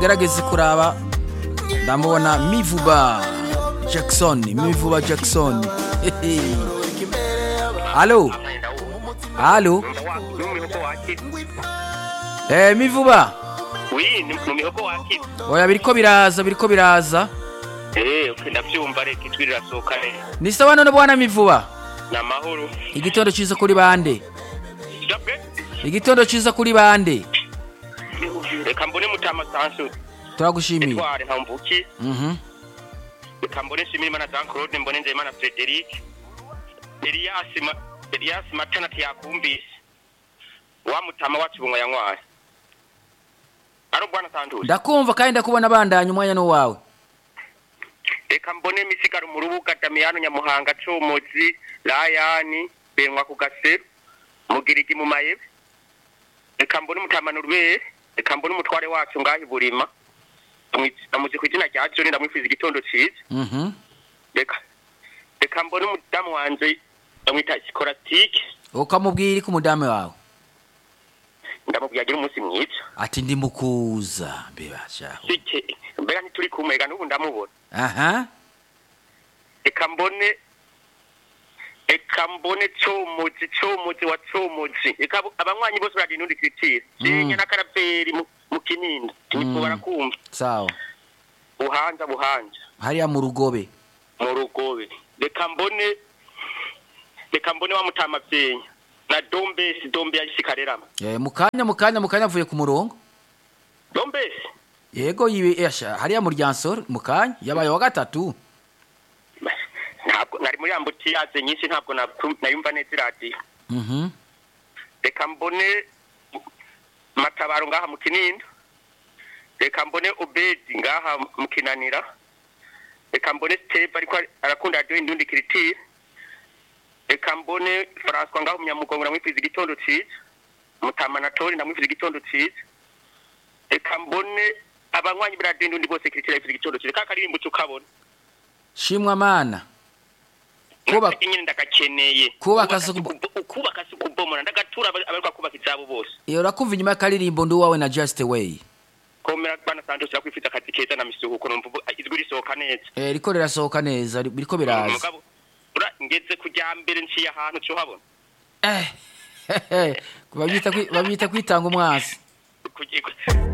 gerageze kuraba ndamubona mivuba jackson mivuba jackson Hehe. halo halo eh mivuba wi ni mu mihogo wakira oya biriko biraza biriko biraza eh okay, ndavyumva reka ijwi rirasohoka neza ni sawa none bwana mivuba ni amahoro igitondo ciza kuri bande Dabwe? igitondo ciza kuri bande reka mbone mutama sansu turagushimiye etware ntamvuki mhm reka mbone nshimirimana jean claude mbone nzeyimana frederic elias Ma- elias matana tiyakumvise wa mutama wacu bunwa yanywari ari bwana santusi ndakumva kandi ndakubona bandanya umwanya n'uwawe reka mbone misigaro mu rubuga damiyano nyamuhanga comozi layani benwa ku gaseru mugirigi mu mayebe reka mbone umutamana urubere reka mbone umutware wacu ngaho iburima amuzi ku izina rya joni ndamwifuza igitondo ciza mhm reka reka mbone umudamu wanje bamwita sikoratike ukamubwira iki umudamu wawe ndamubwira agira umunsi mwiza ati ndi mukuza mbebasha sike mbega ntituri kumwe reka n'ubu ndamubona aha reka mbone reka mbone comuzi comuzi wa comuzi reka abo- abanywanyi bose baragira inundi kiritire senya n'akaraveri mu- mu kinini nitwo barakumva sawa buhanja buhanja hariya mu rugobe mu rugobe reka mbone reka mbone wa mutama vyenya na dombesi dombe yahise karerama Eh, mu kanya mu kanya mu kanya avuye ku murongo dombesi yego yiwe yasha hariya mu ryansoro mu kanya yabaye wa gatatu ntabwo nari muri ambutiyaze nyinshi ntabwo naku- nayumva neza iradiyo mhm reka mbone matabaro ngaha mu kinindo reka mbone obedi ngaha mu kinanira reka mbone steve ariko arakunda radiyo indundi kiritire reka mbone francois ngaho umunyamugongo ndamwifuza igitondo ciza mutama na tori ndamwifuza igitondo ciza reka mbone abanywanyi b'iradiyo indundi bose kiritire bifuza igitondo ciza ka karirimbo tukabona shimwa mana Kuba- Naka nyine ndagakeneye Kubaka si si kubo- kubo- ukubaka si kubomora ndagatura aba- abaruka kubaka izabo bose iyo urakumva inyuma y'akaririmbo ndi uwawe na just way komera bana santos yakwifuza akazi keza na misuhuko numva ubu- ijwi risohoka neza eh riko rirasohoka neza ri- biriko biraza Mugabo, ura ngeze kujya mbere nciye ahantu cyo habona eh babyita kwi- babyita kwitanga umwasi Kugi-